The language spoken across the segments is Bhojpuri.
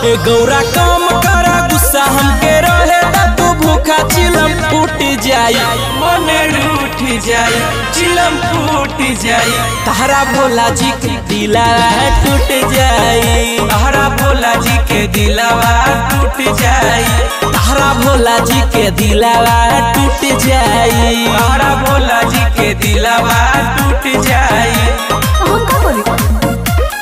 ए गौरा काम करा गुस्सा हमके रहे ता तू भूखा चिलम फूट जाई मन रूठ जाई चिलम फूट जाई तारा भोला जी के दिला टूट जाई तारा भोला जी के दिलवा टूट जाई तारा भोला जी के दिला टूट जाई तारा भोला जी के दिलवा टूट जाई हम का करी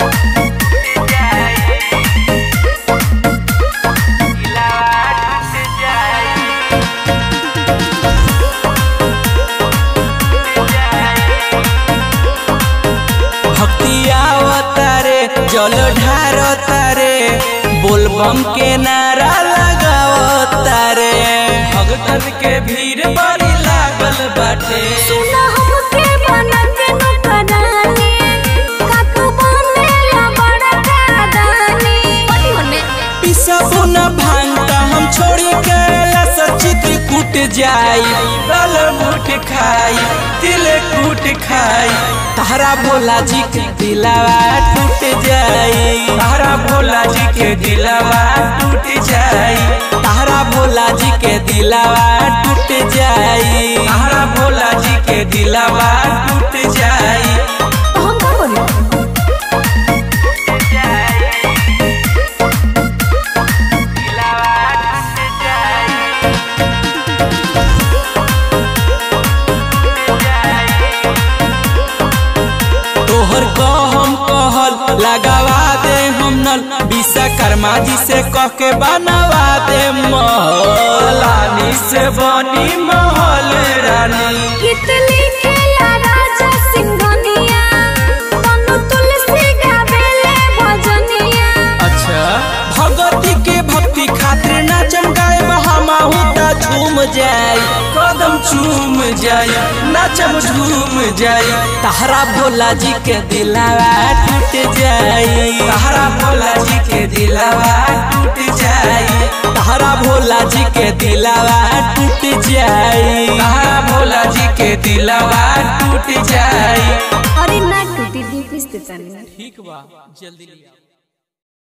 भक्ति आवतारे जल ढारतारे बोलबम के नारा लगावतारे भगतन के भीड़ बड़ी लागल बाटे सुना हमके बना के नौकरानी का तू बनेला बड़ा कादानी पटी होने पिसबो न भांगता हम छोड़ी के चित्र कूट जाई दल मुठ खाई तिल कूट खाई तारा भोला जी के दिलावा टूट जाई तारा भोला जी के दिलवा टूट जाई तारा भोला जी के दिलावा टूट जाई तारा भोला जी के दिलवा टूट जाई हम का करी तोहर कहम कहल लगावा दे हम नल विश्वकर्मा जी से कह के बनवा दे महल रानी से बनी महल रानी कितली खेला राजा सिंघनिया तनु तुलसी गावेले भजनिया अच्छा भगवती के भक्ति खातिर नाचम गाए बहामाहू ता झूम जाई कदम चूम जाई नाचम झूम जाई तारा भोला जी के दिलावा टूट जाई तारा भोला जी के दिलवा टूट जाई तारा भोला जी के दिलावा टूट जाई तारा भोला जी के दिलवा टूट जाई अरे ना टूटी दी किस्त तनी ठीक बा जल्दी लिया